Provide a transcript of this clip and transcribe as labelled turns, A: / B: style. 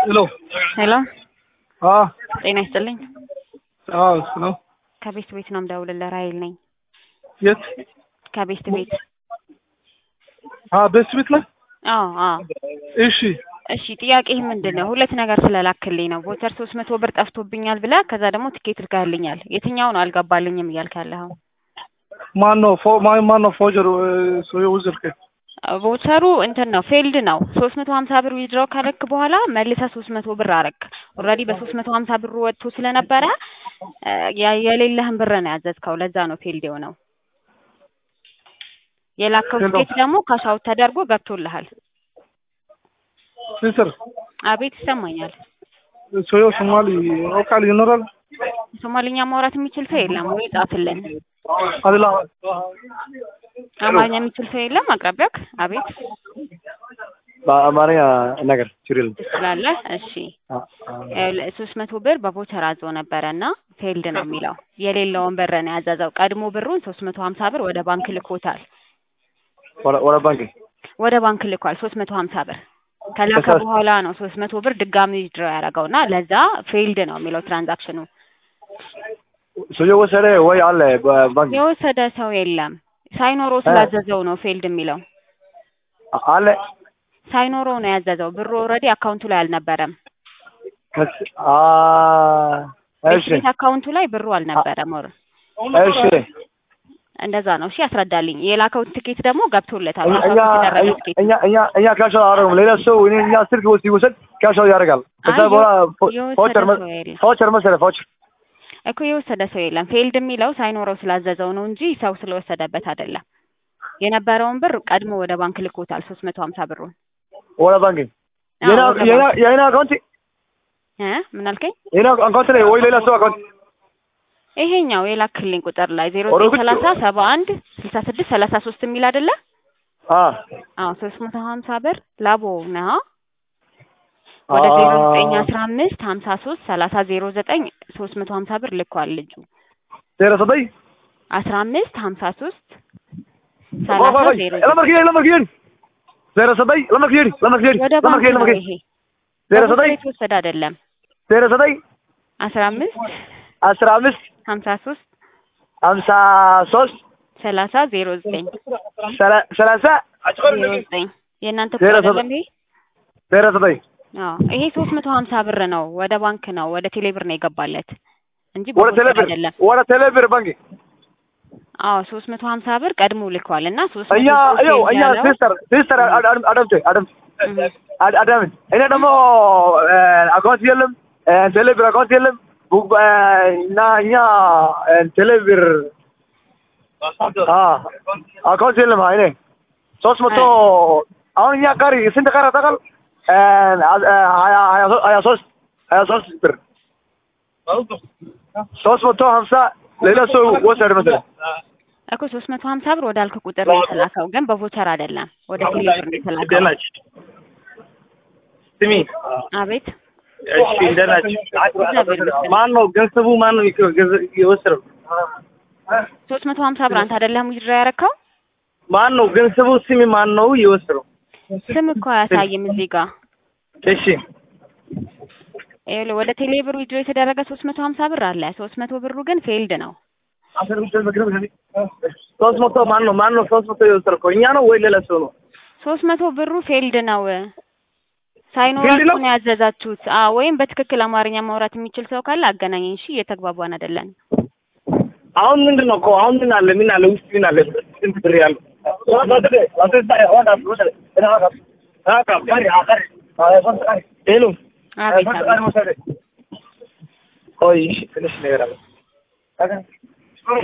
A: ሄሎ
B: ሄሎ
A: አ
B: ጤና ይስጥልኝ።
A: አ እሱ ነው።
B: ከቤት ቤት ነው የምደውልልህ። ራሄል ነኝ
A: የት?
B: ከቤት ቤት።
A: አ በስ ቤት ላይ
B: አዎ አዎ።
A: እሺ
B: እሺ ጥያቄህ ምንድን ነው? ሁለት ነገር ስለላክልኝ ነው። ቮቸር ሶስት መቶ ብር ጠፍቶብኛል ብለህ ከዛ ደግሞ ትኬት ልካልኛል። የትኛው ነው አልገባልኝም እያልክ ያለኸው?
A: ማን ነው ፎ ማን ማን ነው ፎጀር ሰው ወዝርከ
B: ቮቸሩ እንትን ነው ፌልድ ነው። ሶስት መቶ ሀምሳ ብር ዊዝድሮው ካለክ በኋላ መልሰህ ሶስት መቶ ብር አረክ። ኦልሬዲ በሶስት መቶ ሀምሳ ብሩ ወጥቶ ስለነበረ ያ- የሌለህን ብር ነው ያዘዝከው። ለዛ ነው ፌልድ የሆነው። የላከው
A: ሄሎ።
B: ትኬት ደግሞ ካሻውት ተደርጎ ገብቶልሃል።
A: ሲስተር
B: አቤት ይሰማኛል።
A: ሰው ሶማሊ ኦካል ይኖራል
B: ሶማሊኛ ማውራት የሚችል ሰው የለም ወይ? ጻፍልን።
A: አድላ
B: አማርኛ የሚችል ሰው የለም አቅራቢያክ? አቤት
C: በአማርኛ ነገር ችግር የለም።
B: ትችላለህ? እሺ ሶስት መቶ ብር በቮቸር አዞ ነበረ እና ፌልድ ነው የሚለው የሌለውን ብር ነው ያዘዘው። ቀድሞ ብሩን ሶስት መቶ ሀምሳ ብር ወደ ባንክ ልኮታል።
C: ወደ- ወደ ባንክ
B: ወደ ባንክ ልኳል ሶስት መቶ ሀምሳ ብር ከላከ
C: ከዛ-
B: በኋላ ነው ሶስት መቶ ብር ድጋሚ ድሮ ያደረገው እና ለዛ ፌልድ ነው የሚለው ትራንዛክሽኑ።
C: ሰውዬው ወሰደ ወይ አለ በባንክ
B: የወሰደ ሰው የለም ሳይኖረው ስላዘዘው ነው ፌልድ የሚለው።
C: አለ
B: ሳይኖረው ነው ያዘዘው። ብሩ ኦልሬዲ አካውንቱ ላይ አልነበረም።
C: ከስ- አ እሺ
B: ቤት አካውንቱ ላይ ብሩ አልነበረም። ኦር
C: እሺ
B: እንደዛ ነው። እሺ ያስረዳልኝ። የላከው ትኬት ደግሞ ገብቶለታል።
C: እኛ
B: ካሽ አውት የተደረገ ትኬት
C: እኛ እኛ እኛ ካሻው አደረግም ሌላ ሰው እኔ እኛ ስልክ ወስድ ይወሰድ ካሻው ያደርጋል። ከዛ
B: አይ፣
C: በኋላ
B: የወሰደ
C: ፎቸር
B: ሰው የለም
C: ፎቸር መሰለ ፎቸር
B: እኮ የወሰደ ሰው የለም። ፌልድ የሚለው ሳይኖረው ስላዘዘው ነው እንጂ ሰው ስለወሰደበት አይደለም። የነበረውን ብር ቀድሞ ወደ ባንክ ልኮታል። ሶስት መቶ ሀምሳ ብሩን
C: ወደ ባንክ
B: አዎ፣
C: የና
B: ወደ
C: የና
B: ባንክ።
C: የና አካውንት
B: እ ምን አልከኝ?
C: የና አካውንት ላይ ወይ ሌላ ሰው አካውንት
B: ይሄኛው የላክልኝ ቁጥር ላይ ዜሮ
C: ወደ
B: ዘጠኝ
C: ውጭ-
B: ሰላሳ ሰባ አንድ ስልሳ ስድስት ሰላሳ ሶስት የሚል አይደለ?
C: አ
B: አዎ ሶስት መቶ ሀምሳ ብር ላቦ ነህ ወደ ዜሮ ዘጠኝ አስራ አምስት ሀምሳ ሶስት ሰላሳ ዜሮ ዘጠኝ ሶስት መቶ ሀምሳ ብር ልኳል ልጁ
C: ዜሮ ዘጠኝ
B: አስራ አምስት ሀምሳ ሶስት ሰላሳ ዜሮ ዘጠኝ
C: ለመርክ ለመርክ ዜሮ ዘጠኝ ለመርክ ለመርክ
B: ወደ ባንክ
C: ለመርክ
B: ነው
C: ለመርክ
B: ይሄ
C: ዜሮ
B: በቦታ
C: ዘጠኝ
B: የተወሰደ አይደለም
C: ዜሮ ዘጠኝ
B: አስራ አምስት
C: አስራ አምስት
B: ሀምሳ ሶስት
C: ሀምሳ ሶስት
B: ሰላሳ ዜሮ ዘጠኝ
C: ሰላ- ሰላሳ
B: ዜሮ ዘጠኝ የእናንተ
C: ዜሮ
B: ቁጥር
C: ዘጠኝ
B: አይደለም ይሄ
C: ዜሮ ዘጠኝ
B: አዎ ይሄ ሶስት መቶ ሀምሳ ብር ነው ወደ ባንክ ነው ወደ ቴሌ ብር ነው የገባለት እንጂ
C: ወደ
B: በቦታ
C: ቴሌብር
B: አይደለም
C: ወደ ቴሌብር ባንክ
B: አዎ ሶስት መቶ ሀምሳ ብር ቀድሞ ልኳል እና ሶስት
C: እኛ
B: መቶ ብር
C: ይኸው
B: ሴቭ
C: እኛ
B: ያለው
C: ሲስተር ሲስተር አዳምቴ አዳምቴ
B: እህ፣
C: አዳምት እኔ ደግሞ አካውንት የለም ቴሌብር አካውንት የለም ቡ- እና እኛ ቴሌብር አካውንት የለም እኔ ሶስት መቶ አሁን እኛ ቀሪ ስንት ቀረ ታውቃል? ሀያ ሀያ ሶ- ሀያ ሶስት ሀያ ሶስት ብር ሶስት መቶ ሀምሳ ሌላ ሰው ወሰደ መሰለኝ።
B: እኮ ሶስት መቶ ሀምሳ ብር ወደ አልክ ቁጥር ነው የተላከው ግን በቮቸር አይደለም ወደ ቴሌ ብር ነው የተላከው
D: ስሚ
B: አቤት
D: እሺ እንደት ናችሁ?
B: እግዚአብሔር ይመስገን።
D: ማን ነው ገንዘቡ ማን ነው የከ- ገንዘብ የወሰደው?
B: ሶስት መቶ ሀምሳ ብር አንተ አይደለም ዊዝድሮ ያረከው
D: ማን ነው ገንዘቡ ስሚ ማን ነው የወሰደው?
B: ስም እኮ አያሳይም እዚህ ጋር
D: እሺ
B: ይኸውልህ ወደ ቴሌ ብር ዊዝድሮ የተደረገ ሶስት መቶ ሀምሳ ብር አለ ሶስት መቶ ብሩ ግን ፌልድ ነው
D: ሶስት መቶ ማን ነው ማን ነው ሶስት መቶ የወሰደው? እኛ ነው ወይ ሌላ ሰው ነው?
B: ሶስት መቶ ብሩ ፌልድ ነው ሳይኖራችሁ
D: ነው?
B: ነው ያዘዛችሁት አዎ ወይም በትክክል አማርኛ ማውራት የሚችል ሰው ካለ አገናኘኝ እሺ እየተግባባን አይደለን
D: አሁን ምንድን ነው እኮ አሁን ምን አለ ምን አለ ውስጥ ምን አለ ስንት ብር ያለው ሄሎ
B: አቤት አቤት
D: ቆይ እሺ ትንሽ ነገር አለ